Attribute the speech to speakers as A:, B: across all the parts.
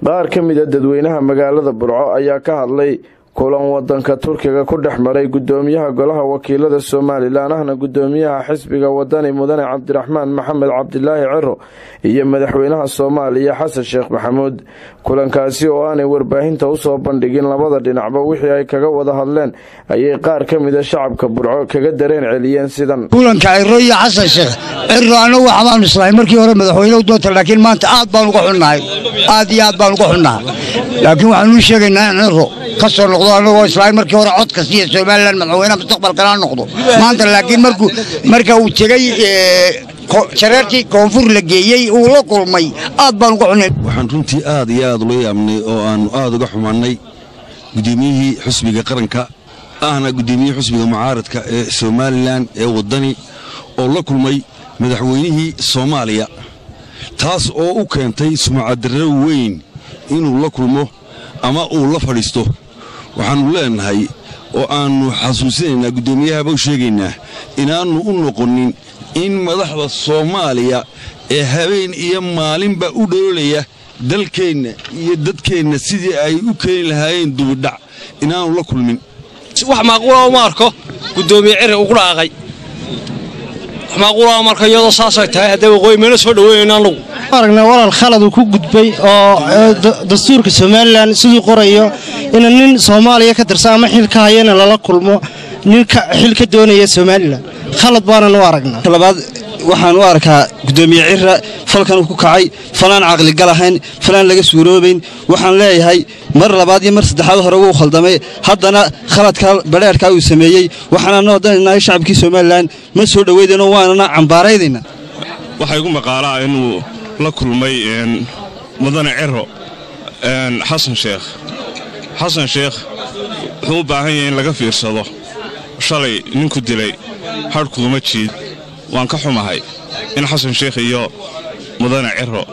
A: qaar ka mida dadweynaha magaalada burco ayaa ka hadlay kulan wadanka turkiga ku dhex maray gudoomiyaha golaha wakiilada somalilan ahna gudoomiyaha xisbiga wadani mudane cabdiraxmaan maxamed cabdilaahi ciro iyo madaxweynaha soomaaliya xasan sheekh maxamuud kulankaasi oo aanay warbaahinta usoo bandhigin labada dhinacba wixii ay kaga wada hadleen ayay qaar ka mida shacabka burco kaga dareen celiyeen sidan
B: kulanka ciro iyo xasan sheekh ciro anagu waxbaanu islahay markii hore madaxweynehu doonta laakiin maanta aad baan uga xunnahay aad iyo aad baan uga xunnahay laakiin waxaanu u sheegaynaa in ciro ka soo noqdo anagoo islahay markii hore cod kastiiyo somalilan madaxweynaha mustaqbalkana noqdo maanta laakiin markuu marka uu tegey jareerkii koonfur la geeyey uu la kulmay aad baan uga xunnay
C: waxaan runtii aad iyo aad ula yaabnay oo aannu aad uga xumaannay gudoomiyihii xusbiga qaranka ahna gudoomiyihii xusbiga mucaaradka ee somalilan ee waddani oo la kulmay madaxweynihii soomaaliya taas oo u keentay sumcadarro weyn inuu la kulmo ama uu la fadhiisto waxaannu leennahay oo aannu xasuusinaynaa guddoomiyahaba u sheegaynaa inaannu u noqonin in madaxda soomaaliya ee habeen iyo maalinba u dhoolaya dalkeenna iyo dadkeenna sidii ay u keeni lahaayeen dubidhac inaannu la kulmin
D: wax maaquula uma arko guddoomiye ciri ugu dhaaqay wax maaquula marka iyadoo saasay tahay haddee waqooyi meena soo dhaweynayna annagu
E: aragnaa walaal khalad uu ku gudbay oo dastuurka somalilan siduu qorayo ina nin soomaaliya ka tirsan ama xil ka hayana lala kulmo nin xil ka doonaya somalilan khalad baanan u aragnaa
F: labaad waxaan u arkaa gudoomiye cira falkan uu ku kacay falaan caqligal ahayn falaan laga suuroobayn waxaan leeyahay mar labaad iyo mar saddexaad hore wuu khaldamay haddana khaladka badheerkaa uu sameeyey waxaanana wadanaynaa shacabkii somalilan ma soo dhoweydeenoo waanana cambaaraydayna
G: waxaa igu maqaalaa inuu la kulmay mudane ciro xasan sheekh xasan sheekh wuxuu u baahan yahay in laga fiirsado shalay ninku dilay hadhkuuma jiid waan ka xumahay in xasan sheekh iyo mudane ciro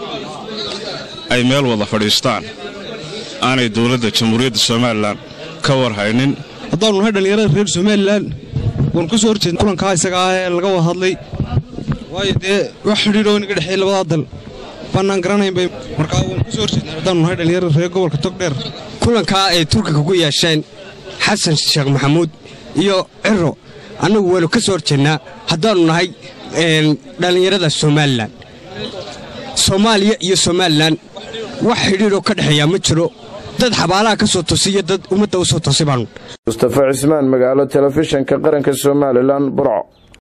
G: ay meel wada fadhiistaan aanay dowladda jamhuuriyadda somalilan ka war haynin
H: haddaannu nahay dhallinyarada reer somalilan waanu ka soo horjeedna kulankaa isaga ah ee laga wada hadlay waayo dee wax xidhiidhoo inaga dhexeey labadaa dal baannaan garanaynbay markaa waanu ka soo horjeednaa haddaannu nahay dhallinyarada reer gobolka togdheer
I: kulankaa ay turkiga ku yeesheen xasan sheekh maxamuud iyo ciro annagu waanu ka soo horjeednaa haddaannu nahay dhallinyarada somalilan soomaaliya iyo somalilan wax xidhiidhoo ka dhexeeyaa ma jiro dad xabaalaha ka soo tosiyo dad ummadda u soo tosi baanu
A: mustafa cismaan magaalo telefishinka qaranka somalilan burco